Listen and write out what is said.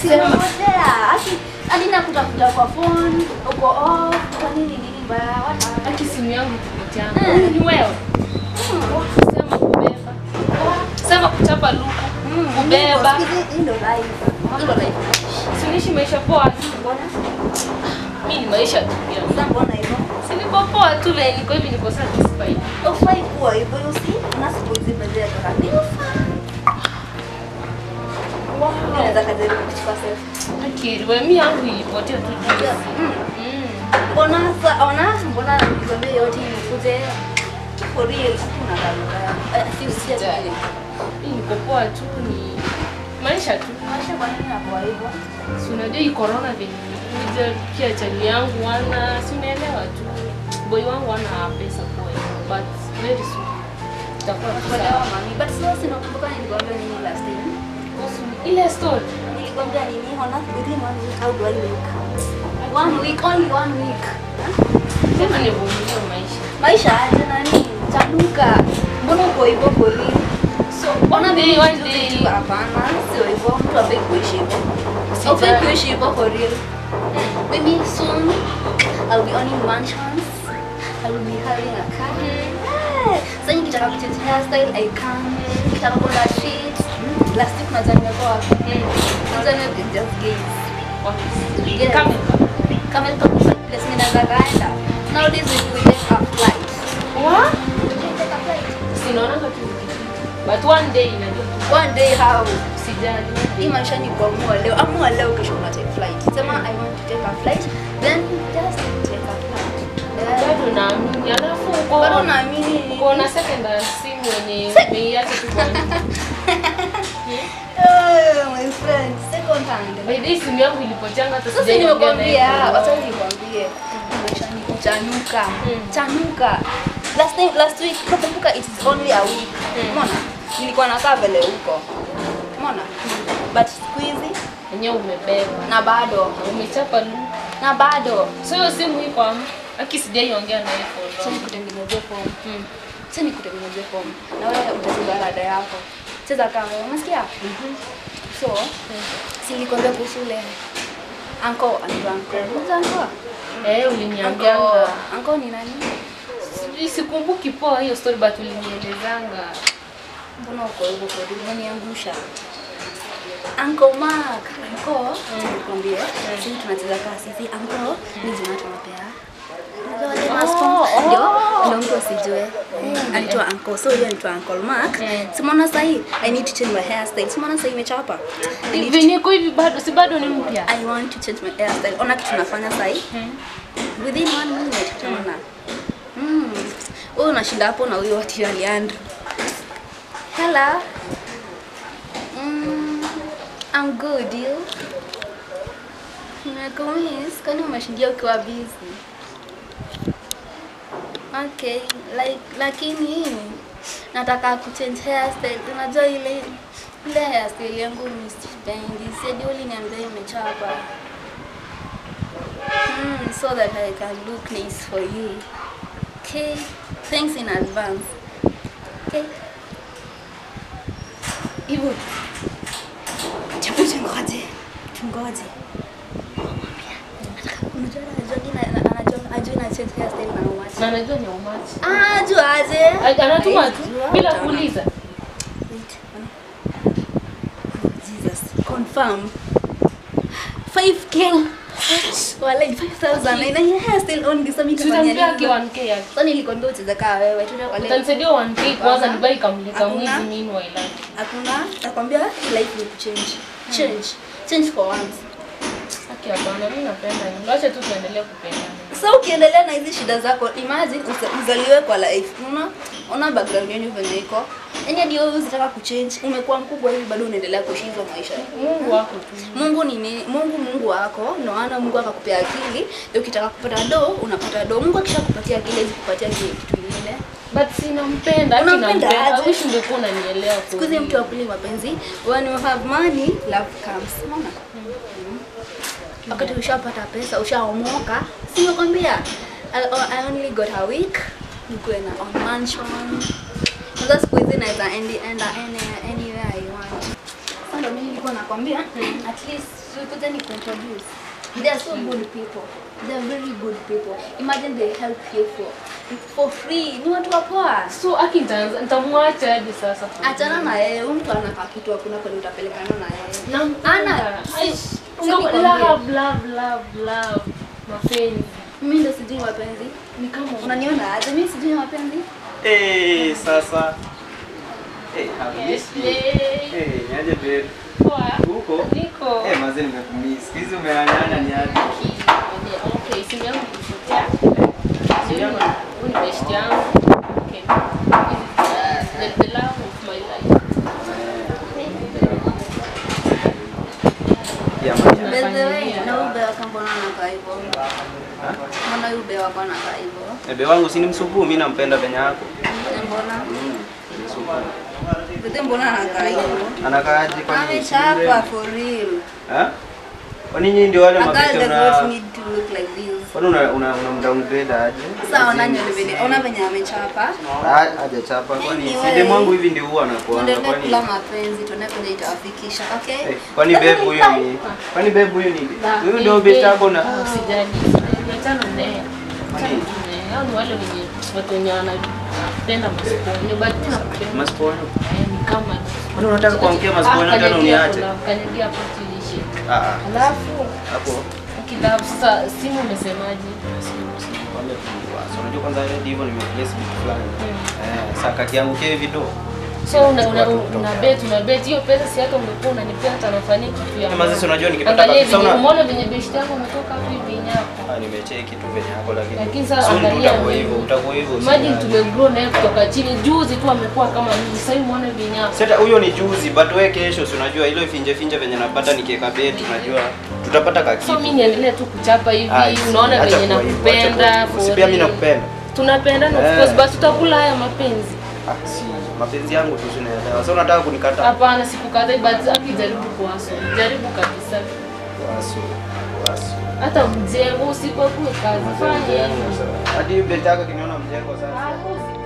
Sema. Simepotea. Aki hadi nakutafuta kwa phone, uko off, kwa nini nini mbaya? What happened? Haki simu yangu kupoteana. Mm. Huyu ni wewe. Sema kubeba. Sema kuchapa luku. Kubeba. Hii ndo life. Hii ndo life. Sinishi maisha poa tu. Mbona? Mimi ni maisha tu pia. Sasa mbona hivyo? Si niko poa tu le niko hivi niko satisfied. Ufai kuwa hivyo, you see? Unasipozipezea toka. Ni ufai. Unaweza kajaribu kuchukua selfie. Akiri wewe mimi yangu ilipotea tu juzi. Mm. Mm. Mbona sa ona mbona nikwambia yote nikuje for real kuna dharura. Eh, si usiye Sijali. Mimi niko poa tu ni maisha tu. Maisha kwa nini hapo hivyo? Si unajua hii corona venye ilikuja pia chali yangu wana si unaelewa tu. Boy wangu wana pesa kwa but very soon. Itakuwa tu Kuelewa sawa. mami. But sasa sinakumbuka nilikwambia nini last time. Kuhusu Ile story. Nilikwambia nini ona within one week how do I look? One week, only one week. Sema nivumilie maisha. Maisha aje nani? Chanuka. Mbona uko hivyo for real? So Ona one day mimi one juzi day tu hapana, sio hivyo. Mtu afai kuishi hivyo. Sijali. Aufai kuishi hivyo for real. Maybe soon I'll be owning mansions. I will be having a car. Yeah. Sasa nikitaka kuchange hairstyle I can. Nikitaka kwenda street. Last week nadhani nimekuwa wapi? Nadhani it's just gays. Yes. Kama Kama niko kwa place mimi naweza kaenda. Nowadays we we take a flight. What? We take a flight. Sinaonanga tu nikipita. But one day inajua tu One day how? sijali. Hii maisha ni kuamua leo. Amua leo kesho una take flight. Sema I want to take a flight. Then just take a flight. Yeah. Bado naamini. Alafu uko Bado naamini uko na second simu yenye umeiacha tu kwa nje. Oh, my friend, second hand. By the way, simu yangu ilipoteanga hata Sasa sijaongea na nimekwambia, yeye. wacha nikwambie. Maisha ni kuchanuka. Mm. Chanuka. Last time last week nakumbuka it is only a week. Mm. Umeona? Nilikuwa nakaa vile huko. Umeona? But siku hizi Yenyewe umebeba. na bado Umechapa lu. na bado So hiyo simu iko ama? Aki sijaiongea na yeye for sasa long. nikutengenezee form. Mm. Sasa nikutengenezee form. Na wewe utacheza rada yako. Cheza kama unasikia? So, si nilikwambia kuhusu ile anko anaitwa anko. Unajua anko? Eh, uliniambia. Anko, anko ni nani? Sijui sikumbuki poa hiyo story but ulinielezanga. Mbona uko hivyo kwa nini unaniangusha? Uncle Mark, Uncle, nikwambie, sisi tunacheza kaa sisi Uncle ni jina tunapea. Unajua wale Oh, mascom oh. ndio ndio mtu asijue. Anaitwa Uncle, so yeye anaitwa Uncle Mark. Mm. Simona sahi, I need to change my hairstyle. Simona sahi imechapa. I need Hivi niko hivi bado si bado ni mpya. I want to change my hairstyle. Ona kitu nafanya sahi. Within one minute utaona. Mm. Wewe unashinda hapo na huyo wati Leandro. Hello. Mm, I'm good, you? Nimekumiss, kwani umeshindia ukiwa busy? Okay, like lakini nataka kuchange hairstyle. Unajua ile ile hairstyle yangu ni sipendi. Sadi uliniambia imechapa. Mm, so that I can look nice for you. Okay, thanks in advance. Okay. Hivyo chapu tungoje, tungoje. Mwambia, nataka- unajua anajua ina- ana- anajua ajua ina change hairstyle na how much. Na najua ni umachi. Ah, ajua aje. Anatuma tu Ajua, bila utaona. kuuliza. Wait, ona. Oh, Jesus, confirm. 5k. Walai 5000 na ina hairstyle only so mimi Tutampea nitafanya ki nini? 1k yake. Sasa nilikwambia ucheze kaa wewe, tuende kwa leo. Utanisaidia 1k kwanza Hapana. nibai kamlika Hakuna. mwizi meanwhile. Hakuna, nakwambia life will change. Change. Change for once. Haki hapana, mimi napenda hivyo. Acha tu tuendelee kupendana. Sasa ukiendelea na hizi shida zako, imagine usa- uzaliwe kwa life. Unaona? Ona background yenu venye iko. Yaani hadi wewe unataka kuchange, umekuwa mkubwa hivi bado unaendelea kuishi hizo maisha. Mungu wako tu. Mungu ni nini? Mungu Mungu wako, ndio maana Mungu akakupea akili. Ndio ukitaka kupata do, unapata do. Mungu akishakupatia akili hizi kupatia kile kitu kingine. But sinampenda, haki Unampenda nampenda. aje? I wish ungekuwa unanielewa. for Siku hizi real. mtu apili mapenzi, when you have money, love comes. Unaona? Wakati ushapata pesa, ushaomoka, si nimekwambia? I, I only got a week, nikuwe na on mansion. Sasa siku hizi naweza endi enda any, anywhere I want. Sasa ndio mimi nilikuwa nakwambia, at least tulikuja ni kuintroduce. They are so good people. They are very good people. Imagine they help you for for free. Ni watu wa poa. So aki nitaanza nitamwacha hadi sasa. Achana na yeye, huyu mtu anakaa kitu hakuna kweli utapelekana na yeye. Nampenda. Ana- Ai, Sisi ndo- nikwambie. love, love, love, love. Mapenzi. Mimi ndo sijui mapenzi. Ni kama Unaniona aje? Mimi sijui mapenzi. Eh, sasa. Eh, have Yes, missed you. play. Eh, niaje babe? Poa. Huko? Niko. Eh, mazee nimekumiss. Siku hizi umeanyanya ni aje? Okay, simu yangu ilipotea. Simu yangu? Huyu ni best yangu. Okay. This is the, the love of my life. Ya manya. By the way, Nafanyia. na ube wako mbona anakaa hivyo? Mbona ube wako anakaa hivyo? Ebe wangu si ni msupu, mimi nampenda penye yako. Mbona? Mm. msupu. Bete mbona anakaa hivyo? Anakaaje kwani? si Amechapa mrembo? for real. Ha? Kwani nyinyi ndio wale A girl mabete does una not need to look like this. Kwani una una una downgrade aje? Sasa ona nywele venye, ona venye amechapa. Ah, hajachapa kwani Anyway. si demu wangu hivi ndio huwa anakuanga Tuendelee kwani? kula mapenzi, tuone kwenye itawafikisha, okay? Eh, kwani babe huyo ni kwani babe huyo ni huyo ndio best yako na Ah, Usijali. Achana naye. Achana tu naye. Hao ni wale wenye watu wenye wanapenda masiponi. But nakupenda. Maspono. Eh, ni kama Kwani unataka kuamkia masiponi Ah, tena kanyagia uniache? hapo, kanyagia hapo tuishi. Ah, ah. Alafu Hapo. kilabu sasa simu umesemaje? Wale tu, ah, so unajua kwanza hadi hivyo nimeplace vitu fulani. Eh, sasa kaki yangu kile video. So una una una bet una bet hiyo pesa si hata ungekuwa unanipea hata nafanyia kitu ya. Eh, mazi si unajua nikipata Angalia kabisa venye una- umeona venye beshte yako umetoka hapo hivi nyako. Ah, nimecheki tu venye yako lakini. Lakini sasa soon tu angalia utakuwa mimi. hivyo, utakuwa hivyo. Imagine usijali. tumegrow naye kutoka chini. Juzi tu amekuwa kama mimi. Sasa hivi muone venye hapo. Sasa huyo ni juzi, but wewe kesho si unajua ile finje finje venye napata nikiweka bet unajua tutapata kaki. So mimi niendelee tu kuchapa hivi. Unaona venye nakupenda. for Si pia mimi real. nakupenda. Tunapendana of Eh. course but tutakula haya mapenzi. Ah, si mapenzi yangu tu sinaelewa. Sasa unataka kunikataa? Hapana, sikukatai but akijaribu kuwaso. Jaribu kabisa. Wasu, wasu. Hata mjengo usipokuwe kazi. Fanya hivyo. Hadi bet yako kiniona mjengo sasa. Ah, usi-